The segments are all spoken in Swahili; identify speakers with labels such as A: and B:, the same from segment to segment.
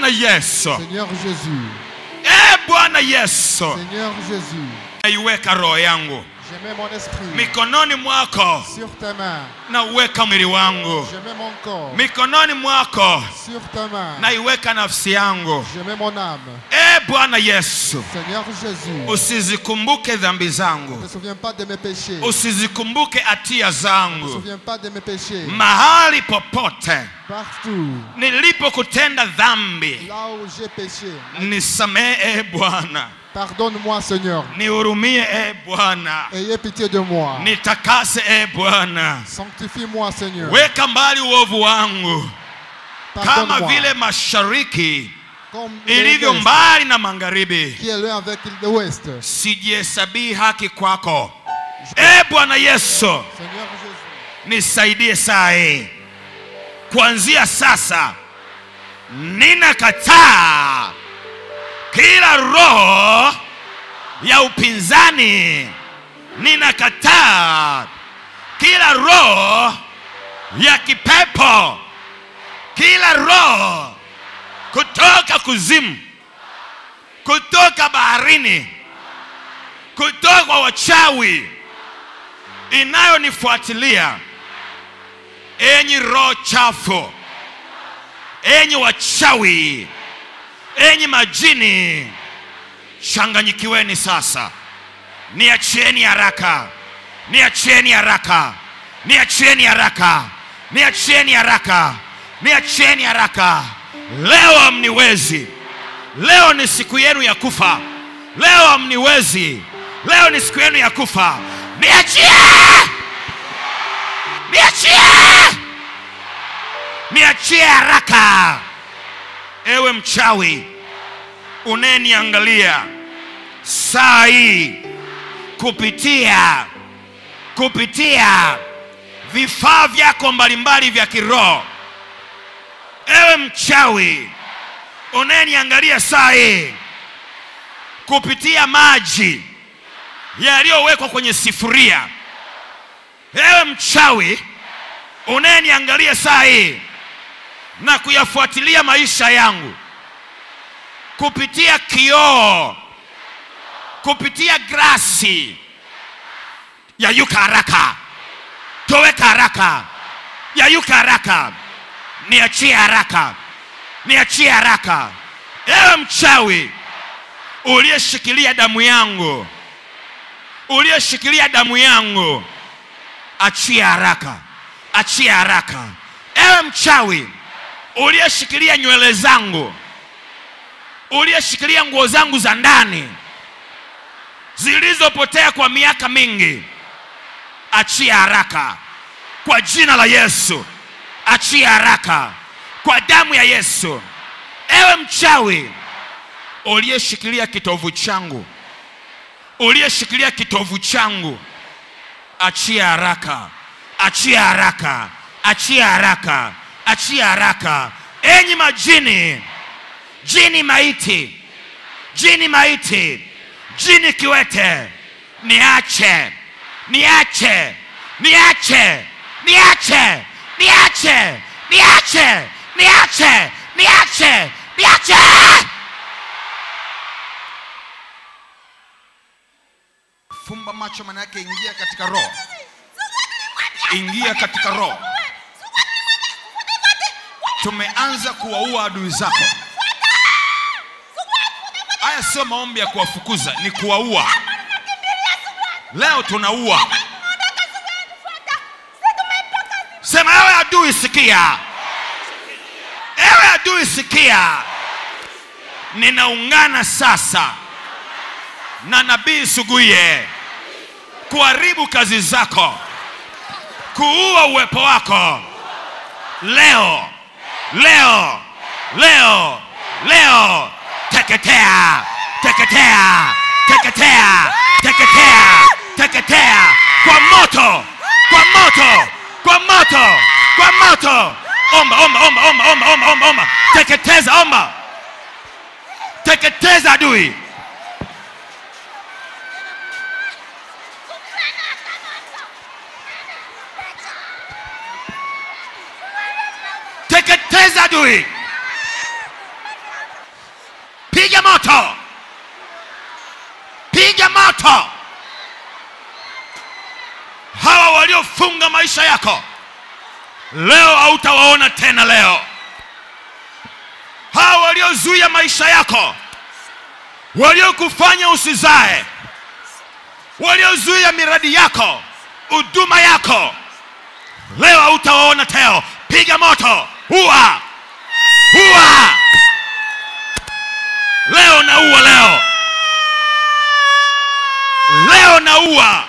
A: bwana yesu
B: Seigneur Jésus,
A: e bwana yesu
B: Seigneur Jésus,
A: naiweka roho yangu
B: je mets mon esprit
A: mikononi mwako
B: sur tes mains.
A: nauweka mwili wangu
B: Je mets mon corps
A: mikononi mwako
B: sur tes mains.
A: naiweka nafsi yangu
B: Je mets mon âme.
A: e bwana yesu
B: Seigneur Jésus,
A: usizikumbuke dhambi
B: ne
A: zangu
B: te souviens pas de mes péchés.
A: usizikumbuke hatia
B: Ne te
A: zangu
B: souviens pas de mes péchés.
A: mahali popote
B: Partout,
A: nilipokutenda dhambi
B: là où j'ai péché,
A: nisamehe e bwana
B: pardonne-moi Seigneur.
A: nihurumie e bwana
B: Ayez pitié de moi.
A: nitakase e bwana
B: Sanctifie-moi Seigneur.
A: weka mbali uovu wangu kama
B: Pardonne-moi.
A: vile mashariki
B: Comme
A: ilivyo
B: l'Est,
A: mbali na magharibi
B: qui est l'un avec l'ouest.
A: sijihesabii haki kwako e bwana yesu
B: Seigneur Jésus,
A: nisaidie saa hii kuanzia sasa ninakataa kila roho ya upinzani ninakataa kila roho ya kipepo kila roho kutoka kuzimu kutoka baharini kutoka kwa wachawi inayonifuatilia enyi roho chafu enyi wachawi enyi majini changanyikiweni sasa niachieni haraka niachieni haraka niachieni haraka niachieni haraka niachieni haraka leo hamniwezi leo ni siku yenu ya kufa leo hamniwezi leo ni siku yenu ya kufa niachie niachie niachie haraka ewe mchawi unayeniangalia saa hii kupitia kupitia vifaa vyako mbalimbali vya kiroho ewe mchawi unayeniangalia saa hii kupitia maji yaliyowekwa kwenye sifuria ewe mchawi unayeniangalia saa hii na kuyafuatilia maisha yangu kupitia kioo kupitia grasi yayuka haraka toweka haraka yayuka haraka niachie haraka niachie haraka ewe mchawi uliyeshikilia damu yangu uliyeshikilia damu yangu achia haraka achia haraka ewe mchawi uliyeshikilia nywele zangu uliyeshikilia nguo zangu za ndani zilizopotea kwa miaka mingi achia haraka kwa jina la yesu achia haraka kwa damu ya yesu ewe mchawi uliyeshikilia kitovu changu uliyeshikilia kitovu changu achia haraka achia haraka achia haraka achia haraka enyi majini jini maiti jini maiti jini kiwete niache niache niache niache niache niache niache niache niache fumba macho maana yake ingia katika roho ingia katika roho tumeanza kuwaua adui zako haya sio maombi ya kuwafukuza ni kuwaua leo tunaua sema ewe adui sikia ewe adui sikia ninaungana sasa na nabii suguye kuharibu kazi zako kuua uwepo wako leo leo leo leo teketea teketea teketea teketea teketea kwa moto kwa moto kwa moto kwa moto omba omba omba omba omba omba omba omba teketeza omba teketeza adui teketeza adui moto hawa waliofunga maisha yako leo hautawaona tena leo hawa waliozuia maisha yako waliokufanya usizae waliozuia miradi yako huduma yako leo hautawaona teo piga moto ua ua leo naua leo leo naua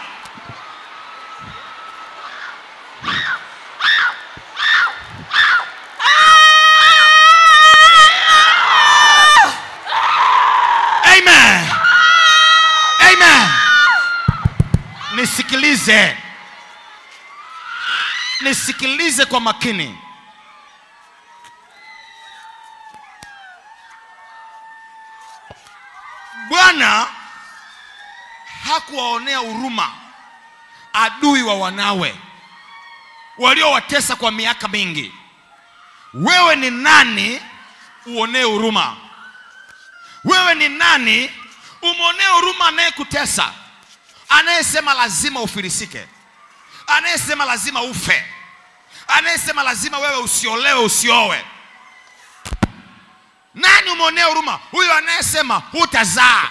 A: amen amen nisikilize nisikilize kwa makini bwana hakuwaonea huruma adui wa wanawe waliowatesa kwa miaka mingi wewe ni nani uonee huruma wewe ni nani umwonee huruma anayekutesa anayesema lazima ufilisike anayesema lazima ufe anayesema lazima wewe usiolewe usiowe nani umwonee huruma huyo anayesema hutazaa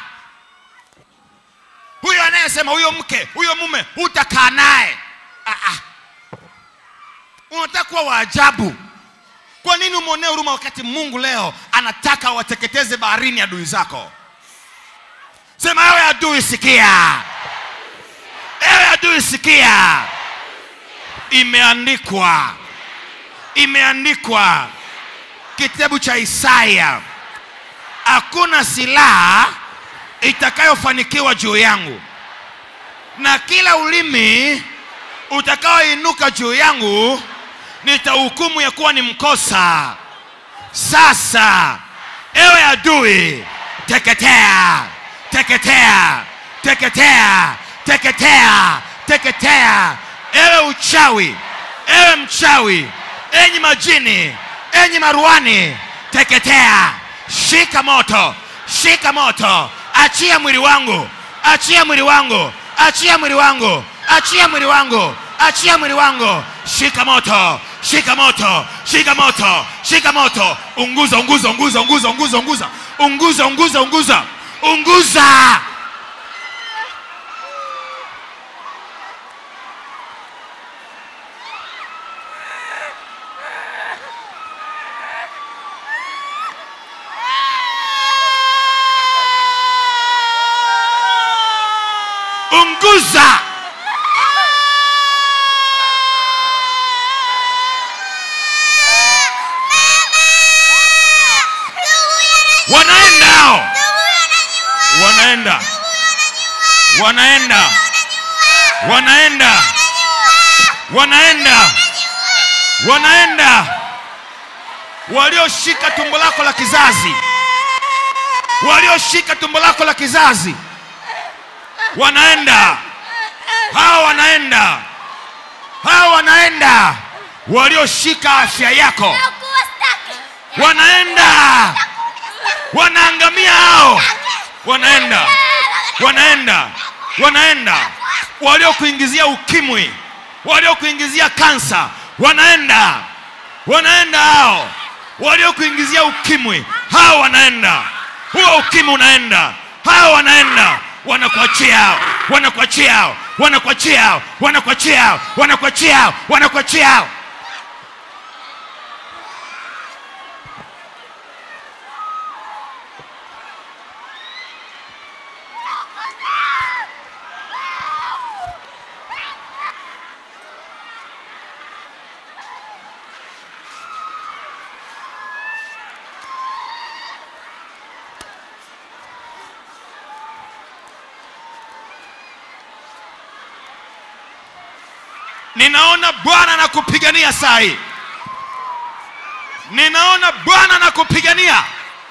A: huyo anayesema huyo mke huyo mume hutakaa naye Ah, ah. unataka kuwa waajabu kwa nini umwonee huruma wakati mungu leo anataka wateketeze baharini adui zako sema ewe adui sikia ewe adui sikia imeandikwa imeandikwa kitabu cha isaya hakuna silaha itakayofanikiwa juu yangu na kila ulimi utakaoinuka juu yangu nitahukumu ya kuwa ni mkosa sasa ewe adui teketea teketea teketea teketea teketea ewe uchawi ewe mchawi enyi majini enyi maruani teketea shika moto shika moto achia mwili wangu achia mwili wangu achia mwili wangu achia mwili wangu achia mwili wangu shika moto shika moto shika moto shika moto unguza unguza unguza unguza unguza unguza unguza unguza unguza unguza unguza wanaenda hao wanaenda wanaenda wanaenda wanaenda wanaenda walioshika tumbo lako la kizazi walioshika tumbo lako la kizazi wanaenda hawa wanaenda hawa wanaenda walioshika afya yako wanaenda wanaangamia hao wanaenda wanaenda wanaenda waliokuingizia ukimwi waliokuingizia kansa wanaenda wanaenda hao waliokuingizia ukimwi hao wanaenda huo ukimwi unaenda hao wanaenda wanakuachia hao wanakuachia hao wanakuachia hao wanakuachia hao wanakuachia hao wanakuachia hao ninaona bwana anakupigania saa hii ninaona bwana anakupigania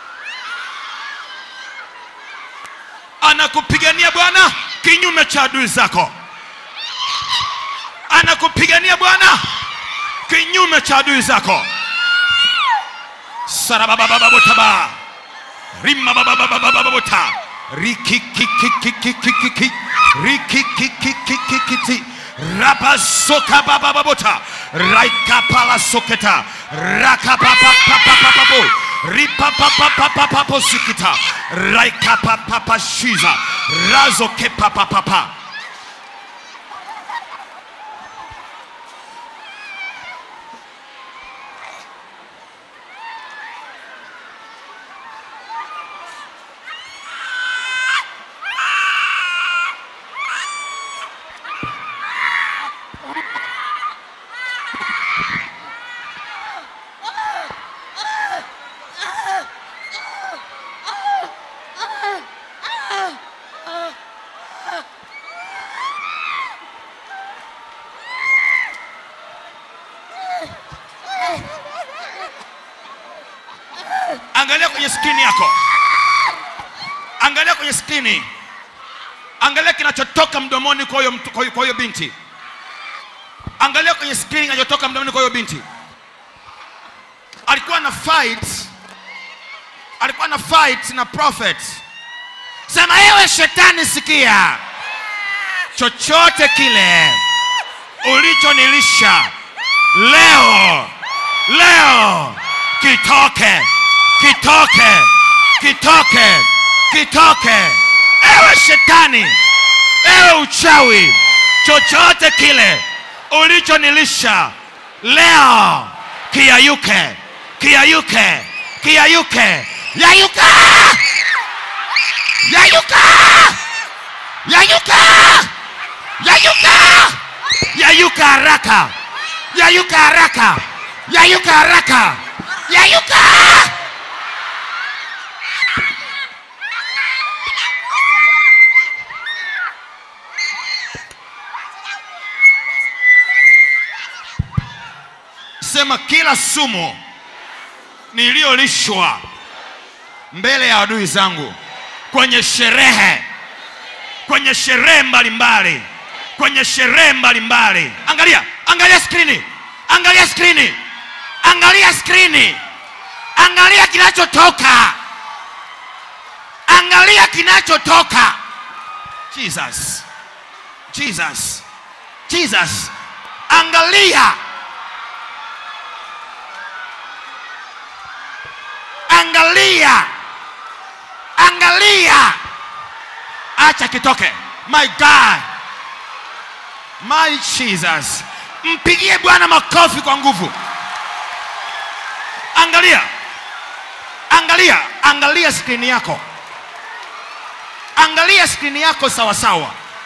A: anakupigania bwana kinyume cha adui zako anakupigania bwana kinyume cha adui zako sarabababababotaba rimabababababota rikikikikikikiki rikikikikikikiti rabasoka babababota raikapala soketa rakapapapapapapo ripapapapapapo sikita raikapapapashiza razokepapapapa angalia kwenye skrini yako angalia kwenye skrini angalia kinachotoka mdomoni kwa huyo mtu- kwa huyo- kwa huyo binti angalia kwenye skrini kinachotoka mdomoni kwa huyo binti alikuwa na fight alikuwa na fight na prophet sema ewe shetani sikia chochote kile ulichonilisha leo leo kitoke kitoke kitoke kitoke ewe shetani ewe uchawi chochote kile ulichonilisha leo kiyayuke kiyayuke kiyayuke yayuka yayuka yayuka yayuka yayuka haraka yayuka haraka yayuka haraka yayuka sema kila sumu niliyolishwa mbele ya adui zangu kwenye sherehe kwenye sherehe mbalimbali kwenye sherehe mbalimbali angalia angalia skrini angalia skrini angalia skrini angalia kinachotoka angalia kinachotoka jesus jesus jesus angalia angalia angalia acha kitoke my god my jesus mpigie bwana makofi kwa nguvu angalia angalia angalia skrini yako angalia skrini yako sawasawa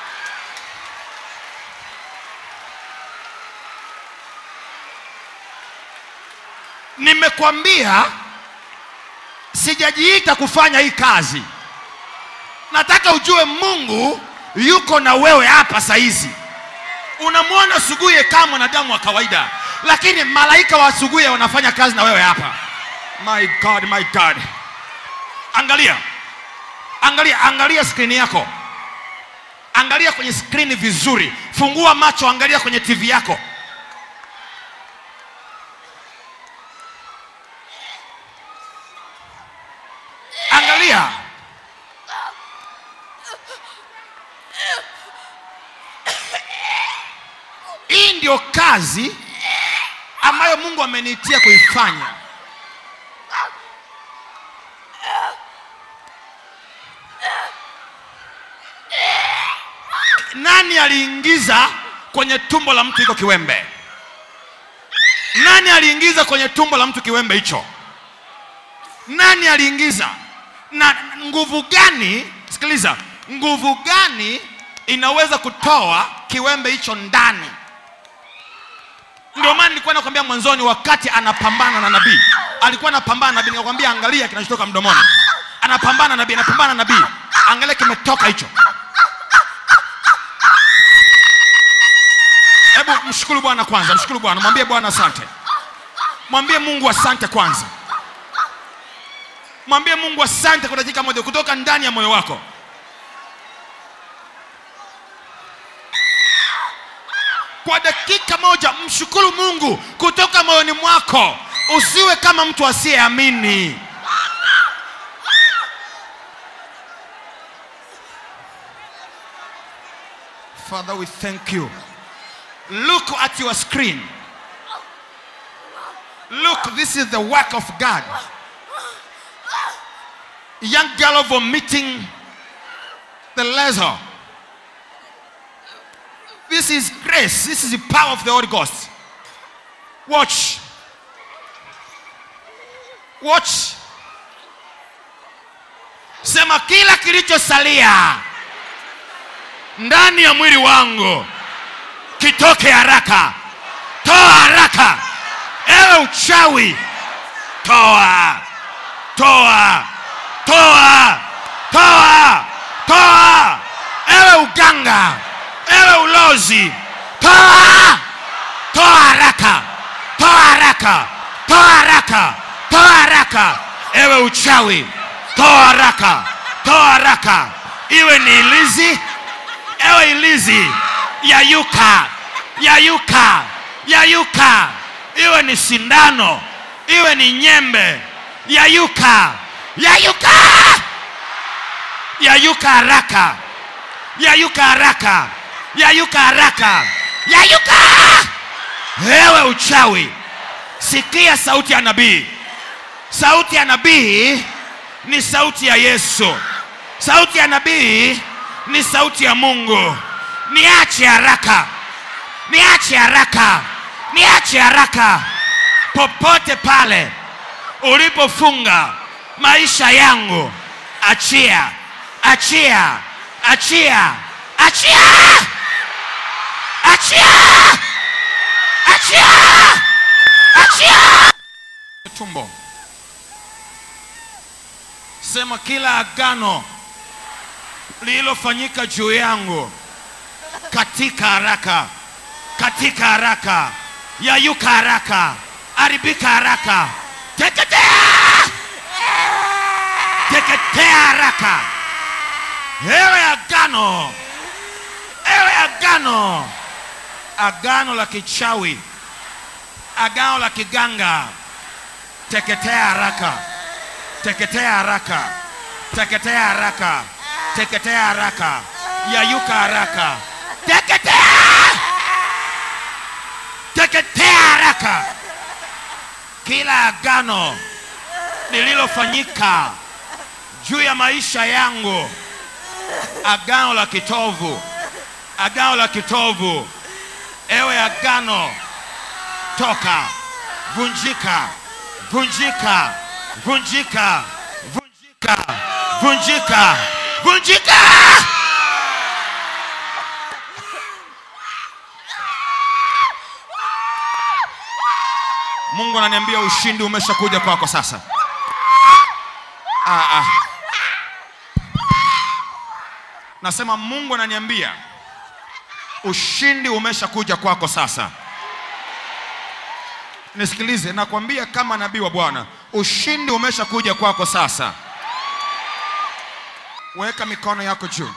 A: nimekwambia sijajiita kufanya hii kazi nataka ujue mungu yuko na wewe hapa saizi unamwona suguye kama mwanadamu wa kawaida lakini malaika wa suguye wanafanya kazi na wewe hapa my god my god angalia angalia angalia skrini yako angalia kwenye skrini vizuri fungua macho angalia kwenye tv yako angalia hii ndio kazi ambayo mungu ameniitia kuifanya nani aliingiza kwenye tumbo la mtu hiko kiwembe nani aliingiza kwenye tumbo la mtu kiwembe hicho nani aliingiza na nguvu gani sikiliza nguvu gani inaweza kutoa kiwembe hicho ndani ndio maana nilikuwa nakwambia mwanzoni wakati anapambana na nabii alikuwa anapambana na nabii nikakwambia angalia kinachotoka mdomoni anapambana na nabii anapambana na nabii angalia kimetoka hicho hebu mshukuru bwana kwanza mshukuru bwana mwambie bwana asante mwambie mungu asante kwanza mwambie mungu asante kwa dakika moja kutoka ndani ya moyo wako kwa dakika moja mshukuru mungu kutoka moyoni mwako usiwe kama mtu asiyeamini Father, we thank you. Look at your screen. Look, this is the work of God. Young girl vomiting the laser. This is grace. This is the power of the Holy Ghost. Watch. Watch. Sema kila kilichosalia ndani ya mwili wangu kitoke haraka. Toa haraka. Ewe uchawi, toa, toa, toa, toa, toa. Ewe uganga, ewe ulozi, toa, toa haraka, toa haraka, toa haraka, toa haraka. Ewe uchawi, toa haraka, toa haraka. Iwe ni ilizi, ewe ilizi, yayuka, yayuka, yayuka. Iwe ni sindano, iwe ni nyembe, yayuka, yayuka, yayuka haraka, yayuka haraka, yayuka haraka, yayuka. Ewe uchawi, sikia sauti ya nabii. Sauti ya nabii ni sauti ya Yesu. Sauti ya nabii ni sauti ya Mungu. Niache haraka, niache haraka, niache haraka. Popote pale ulipofunga maisha yangu, achia, achia, achia, achia, achia, achia, achia. Tumbo sema kila agano lililofanyika juu yangu katika haraka, katika haraka, yayuka haraka, haribika haraka, teketea, teketea haraka. Ewe agano, ewe agano, agano la kichawi, agano la kiganga, teketea haraka teketea haraka, teketea haraka, teketea haraka, yayuka haraka, teketea, teketea haraka. Kila agano lililofanyika juu ya maisha yangu, agano la kitovu, agano la kitovu, ewe agano, toka, vunjika, vunjika vunjika, vunjika, vunjika, vunjika. Mungu ananiambia ushindi umeshakuja kwako sasa. Ah, ah. Nasema Mungu ananiambia ushindi umeshakuja kwako sasa. Nisikilize, nakwambia kama nabii wa Bwana, ushindi umeshakuja kwako sasa. Weka mikono yako juu.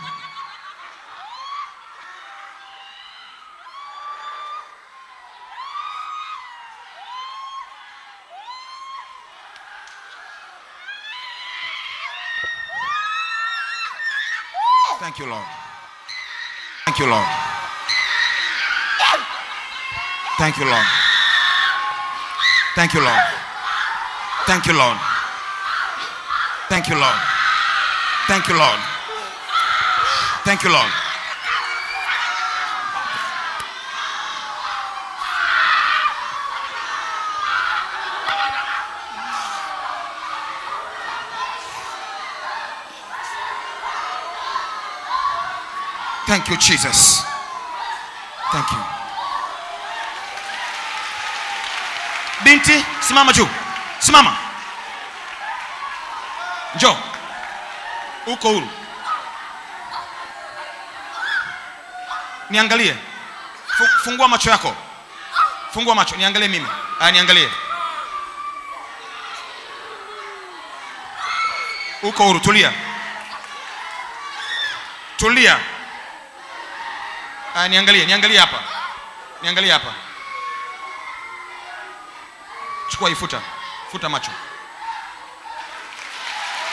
A: Thank you, Lord. Thank you, Lord. Thank you, Lord. Thank you, Lord. Thank you, Lord. Thank you, Lord. Thank you, Lord. Thank you, Lord. Thank you, Jesus. Thank you. Binti, simama juu. Simama. Njoo. Uko huru. Niangalie. Fu- Fungua macho yako. Fungua macho, niangalie mimi. Aya, niangalie. Uko huru, tulia. Tulia. Aya, niangalie, niangalie hapa. Niangalie hapa. Chukua hii futa. Futa macho.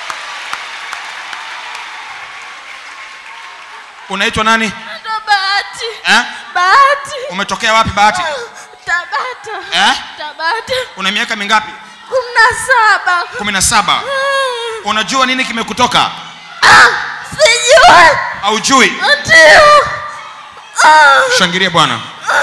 A: Unaitwa nani?
C: Naitwa Bahati.
A: eh?
C: Bahati.
A: umetokea wapi bahati
C: Tabata.
A: eh?
C: Tabata.
A: una miaka mingapi
C: Kumi na saba.
A: kumi na saba
C: Mm.
A: unajua nini kimekutoka
C: Ah, sijui.
A: aujui
C: Ndio. Ah,
A: shangilie bwana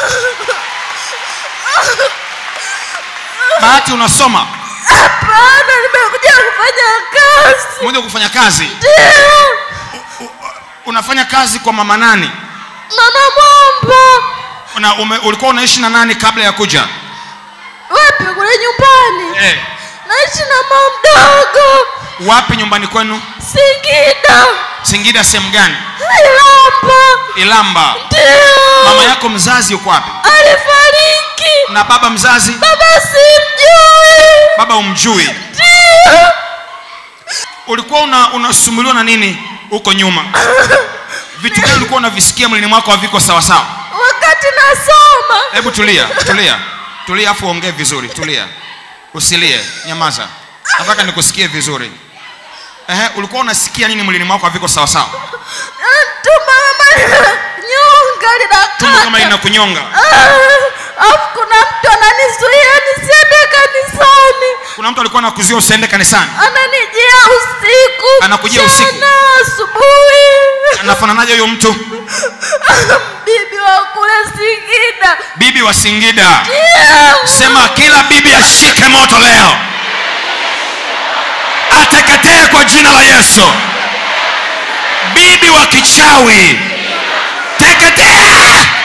A: bahati unasoma
C: Hapana, nimekuja kufanya kazi.
A: moja kufanya kazi
C: Ndio.
A: unafanya kazi kwa mama nani
C: Mama Mwamba.
A: una, ume, ulikuwa unaishi na nani kabla ya kuja
C: Wapi kule nyumbani?
A: eh.
C: Naishi na mama mdogo.
A: wapi nyumbani kwenu
C: Singida.
A: singida sehemu gani
C: Ilamba.
A: ilamba
C: Ndio.
A: mama yako mzazi yuko wapi
C: alifariki.
A: na baba mzazi
C: Baba simjui.
A: baba umjui
C: Ndio.
A: ulikuwa una, unasumbuliwa na nini huko nyuma vitu gani ulikuwa unavisikia mwilini mwako haviko sawasawa
C: Wakati nasoma
A: hebu tulia tulia tulia afu ongee vizuri tulia usilie nyamaza nataka nikusikie vizuri Ehe, ulikuwa unasikia nini mwilini mwako haviko sawasawa
C: tumbo kama nyonga
A: tumbo kama
C: linakata.
A: lina kunyonga
C: Ah, Alafu kuna mtu ananizuia nisiende kanisani,
A: kuna mtu alikuwa anakuzuia usiende kanisani
C: ananijia usiku,
A: Anakujia usiku?
C: mchana, asubuhi.
A: anafananaje huyo mtu
C: Bibi wa kule Singida.
A: bibi wa singida
C: Ndio.
A: sema kila bibi ashike moto leo ateketee kwa jina la yesu bibi wa kichawi teketea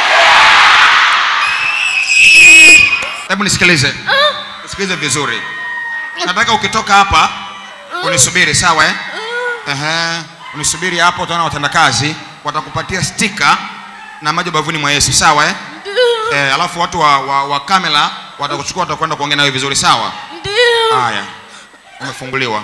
A: hebu nisikilize nisikilize vizuri nataka ukitoka hapa unisubiri sawa eh? Ehe, unisubiri hapo utaona watendakazi watakupatia stika na maji bavuni mwa yesu sawa eh?
C: Ndio.
A: eh, alafu watu wa, wa, wa kamera watakuchukua watakwenda kuongea nawe vizuri sawa
C: Ndio.
A: haya umefunguliwa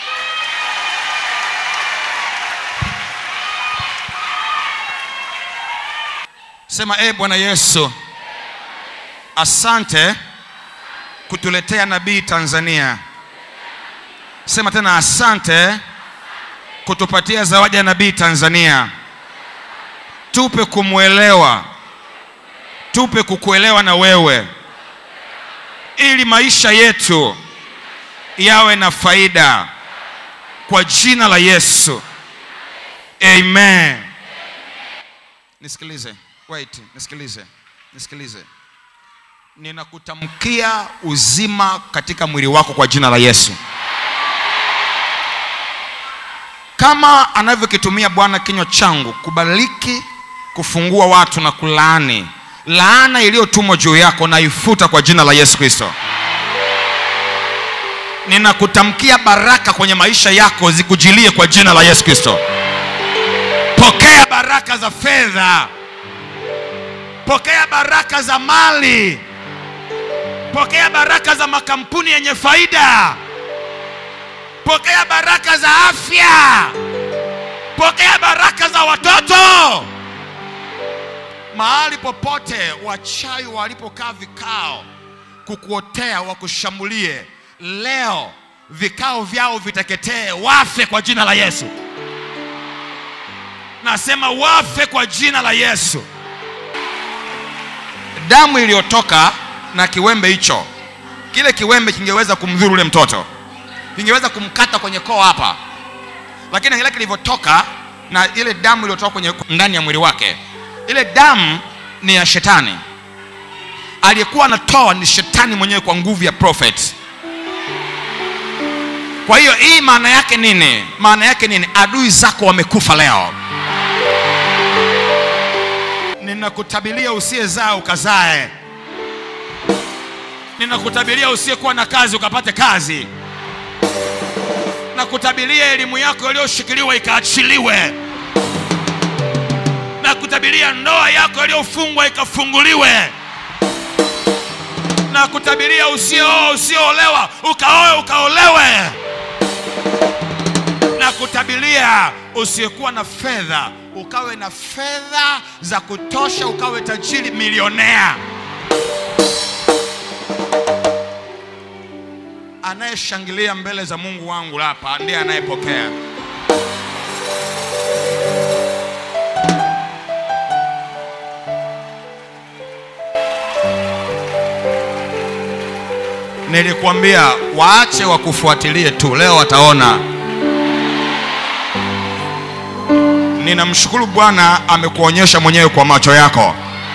A: sema e bwana yesu asante kutuletea nabii tanzania sema tena asante kutupatia zawadi ya nabii tanzania tupe kumwelewa tupe kukuelewa na wewe ili maisha yetu yawe na faida kwa jina la yesu amen nisikilize wait nisikilize nisikilize ninakutamkia uzima katika mwili wako kwa jina la yesu kama anavyokitumia bwana kinywa changu kubariki kufungua watu na kulaani laana iliyotumwa juu yako naifuta kwa jina la yesu kristo ninakutamkia baraka kwenye maisha yako zikujilie kwa jina la yesu kristo pokea baraka za fedha pokea baraka za mali pokea baraka za makampuni yenye faida pokea baraka za afya pokea baraka za watoto mahali popote wachawi walipokaa vikao kukuotea wakushambulie leo vikao vyao viteketee wafe kwa jina la yesu nasema wafe kwa jina la yesu damu iliyotoka na kiwembe hicho kile kiwembe kingeweza kumdhuru ule mtoto kingeweza kumkata kwenye koo hapa lakini kile kilivyotoka na ile damu iliyotoka kwenye ndani ya mwili wake ile damu ni ya shetani aliyekuwa anatoa ni shetani mwenyewe kwa nguvu ya prophet kwa hiyo hii maana yake nini maana yake nini adui zako wamekufa leo ninakutabilia usiyezaa ukazae ninakutabilia usiyekuwa na kazi ukapate kazi nakutabilia elimu yako iliyoshikiliwa ikaachiliwe nakutabilia ndoa yako iliyofungwa ikafunguliwe nakutabiria usiooa usioolewa ukaoe ukaolewe nakutabilia usiyekuwa na fedha ukawe na fedha za kutosha ukawe tajiri milionea anayeshangilia mbele za mungu wangu hapa ndiye anayepokea nilikwambia waache wakufuatilie tu leo wataona ninamshukuru bwana amekuonyesha mwenyewe kwa macho yako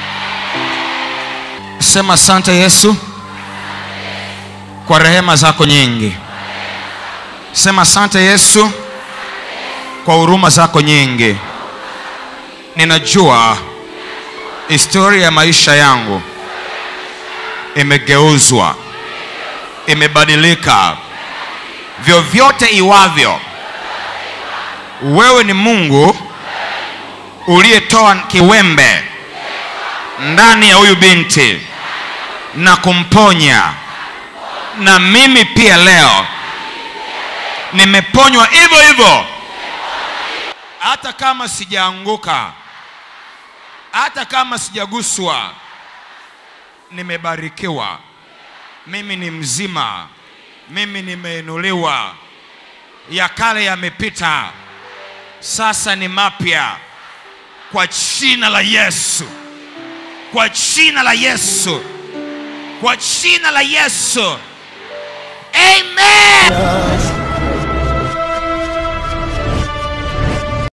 A: sema asante yesu kwa rehema zako nyingi sema asante yesu kwa huruma zako nyingi ninajua historia ya maisha yangu imegeuzwa imebadilika vyovyote iwavyo wewe ni mungu uliyetoa kiwembe ndani ya huyu binti na kumponya na mimi pia leo nimeponywa hivyo hivyo hata kama sijaanguka hata kama sijaguswa nimebarikiwa mimi ni mzima mimi nimeinuliwa ya kale yamepita sasa ni mapya kwa jina la yesu kwa jina la yesu kwa jina la yesu amen